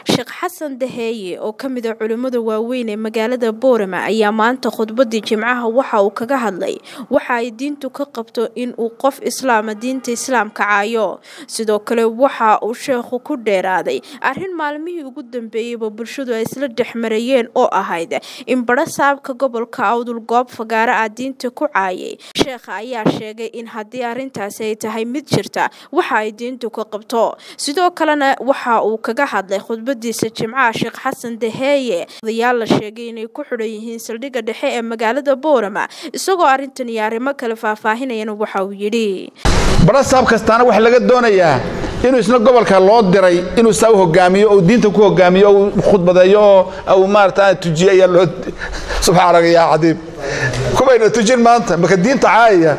sheekh xasan daheeye oo ka mid a culimmada waaweyn ee magaalada boorama ayaa maanta khudbadii jimcaha waxa uu kaga hadlay waxa ay diintu ka qabto in uu qof islaama diinta islaamka caayo sidoo kale waxa uu sheekhu ku dheeraaday arrin maalmihii ugu dambeeyeyba bulshadu ay isla dhexmarayeen oo ahayd in badho saabka gobolka awdul goob fagaara ah diinta ku caayay sheekha ayaa sheegay in haddii arrintaasi ay tahay mid jirta waxa ay diintu ka qabto sidoo kalena waxa uu kaga hadlay khudbadiisa jimcaha sheekh xasan daheeye odayaal la sheegay inay ku xidhan yihiin saldhigga dhexe ee magaalada boorama isagoo arrintan iyo arrimo kale faahfaahinayana waxa uu yidhi badha saab kastaana waxaa laga doonayaa inuu isna gobolka loo diray inuu saa u hogaamiyo ou diinta ku hogaamiyo ou khudbadeeyo oo au maarata tujiyo ayaa loo subxaanaka yaa cadiib kubayna tujin maanta maka diinta caayaya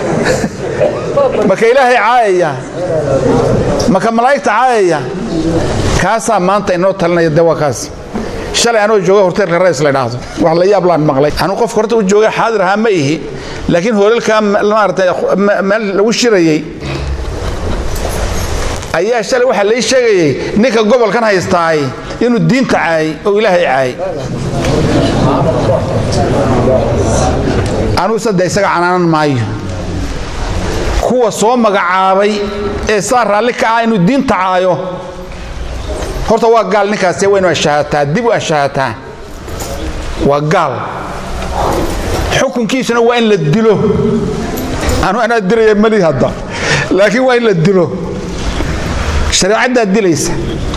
maka ilaahay caayaya maka malaa'igta caayaya kaasaa maanta inoo talinaya de waa kaas shalay anoo jooga horteelka rays la dhaahdo wax la yaab laan maqlay anuu qofka horta u jooga xaadir ahaa ma ihi laakiin hoolalkaa maarata meel lagu shirayey ayaa shalay waxaa lai sheegayey ninka gobolkan haystaay inuu diinta caayay oo ilaahay caayay anuu sadde isaga canaanan maayo kuwa soo magacaabay ee saa raalli ka ah inuu diinta caayo horta waa gaal ninkaasi waynu ashaahataa dib u ashaahataa waa gaal xukunkiisuna waa in la dilo anu anaa dilaya mali hadda laakiin waa in la dilo shareecaddaa dilaysa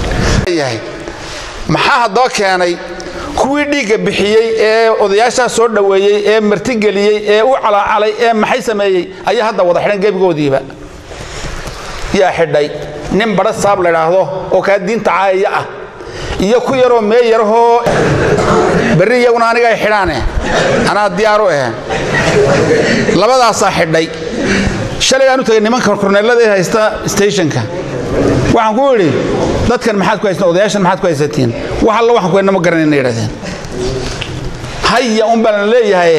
maxaa haddaba keenay kuwii dhiigga bixiyey ee odayaashaa soo dhoweeyey ee martigeliyey ee u calaacalay ee maxay sameeyey ayaa hadda wada xidhan gebigoodiiba yaa xidhay nin badha saab ladhaahdo oo kaa diinta caayaya ah iyo ku yaroo mee yarahoo berri iyaguna aniga ay xidhaane anaa diyaaru ahe labadaasaa xidhay shalaygaan u tagay nimanka korneellada ee haysta stationka waxaan ku idhi dadkan maxaad ku haysateen odayaashan maxaad ku haysatiin wax alla waxaan ku hayna ma garanayna yidhahdeen haya un baan leeyahay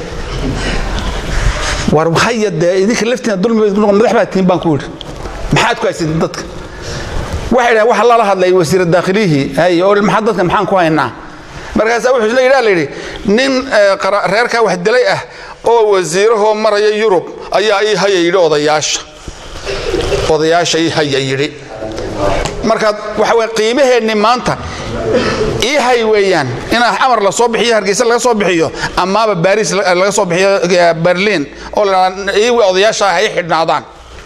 war haya dee idinka laftiina dulmi madax baa tihin baan ku idhi maxaad ku haysatiin dadka waxay dhahen waxa lala hadlay wasiir daakhilihii hay oo maxaa dadkan maxaan ku haynaa markaasaa wuxuu isla yidhaa la yidhi nin reerkaa wax dilay ah oo wasiirahoo maraya yurub ayaa ii haya yidhi odayaasha odayaasha ii haya yidhi markaad waxa weye qiimaheenni maanta ii hay weeyaan in amar la soo bixiyo hargeysa laga soo bixiyo amaaba baris laga soo bixiyo berliin oo la iiwi odayaasha hay xidhnaadaan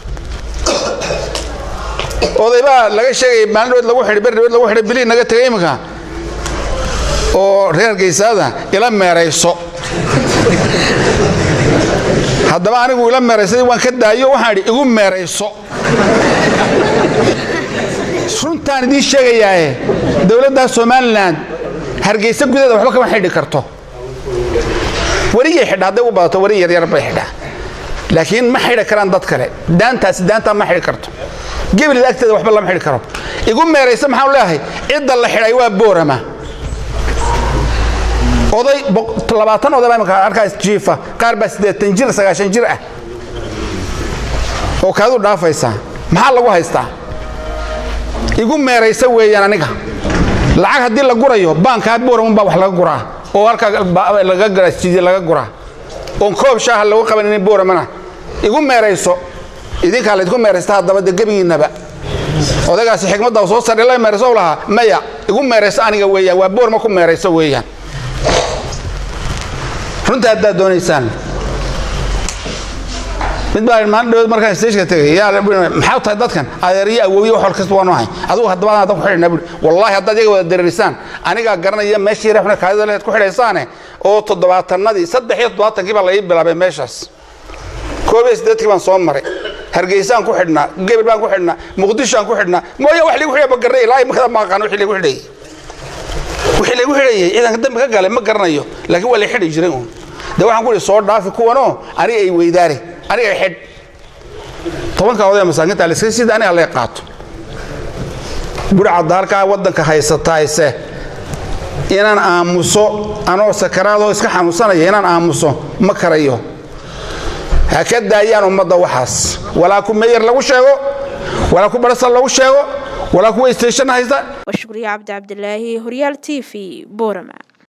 odaybaa laga sheegaya maalin dhood lagu xidhay beri dhood lagu xidhay biliin naga tegay iminka oo reer hargeysaada ila meerayso haddaba anigu ila meeraysaday waan ka daayo waxaan idhi igu meerayso runtaan idiin sheegayaae dowladda somalilan hargeysa gudaheeda waxba kama xidhi karto wariyay xidha hadday u badato wari yaryar bay xidhaa laakiin ma xidhi karaan dad kale daantaasi daantaa ma xidhi karto gebilida agteeda waxba lama xidhi karo igu meeraysa maxaan leeyahay cidda la xidhay waa boorama oday labaatan oday baa imika arkaas jiifa qaar baa siddeetan jir sagaashan jir ah oo kaadu dhaafaysaa maxaa lagu haystaa igu meeraysa weeyaan aniga lacag haddii la gurayo baankaa booramun baa wax laga guraa oo halkaa laga garasjidiye laga guraa oon koob shaaha lagu qabanin booramana igu meerayso idinkaa laydku meeraysta haddaba dee gebigiinnaba odaygaasi xikmadda soo sardhi la meerayso lahaa maya igu meerayso aniga weeyaan waa boorma ku meerayso weeyaan runta haddaad doonaysaan mid baa maalin dhawood markaan stageka tegay maxaa tahay dadkan adeeriyo awoowiye wax wal kasta waan ahay adigu haddaba aan ku xidhna bui wallaahi haddaad iyaga wada dareerisaan anigaa garanaya meeshii reexna kaadida lehed ku xidhaysaane oo toddobaatannadii saddex iyo toddobaatankii baa la ii bilaabay meeshaas koob iyo siddeedkii baan soo maray hargeysaan ku xidhnaa gebel baan ku xidhnaa muqdishoaan ku xidhnaa mooya wax ligu xidhay ma garanay ilaa imikada ma aqaan wixii lagu xidhayay wixii lagu xidhayay ciidanka dambi ka galay ma garanayo laakiin waa la xidhi jiray uun dee waxaan ku idhi soo dhaafi kuwanoo aniga ay weydaare aniga ay xidh tobanka odaya masaakinta aliska sida aniga lay qaato burcadda halkaa waddanka haysataayse inaan aamuso anoo sakaraadoo iska xanuunsanaya inaan aamuso ma karayo ha ka daayaan ummadda waxaas walaa ku meyer lagu sheego walaa ku barasal lagu sheego walaa kuwa station haysta waa shukriye cabdi cabdilaahi horyaal t v boorama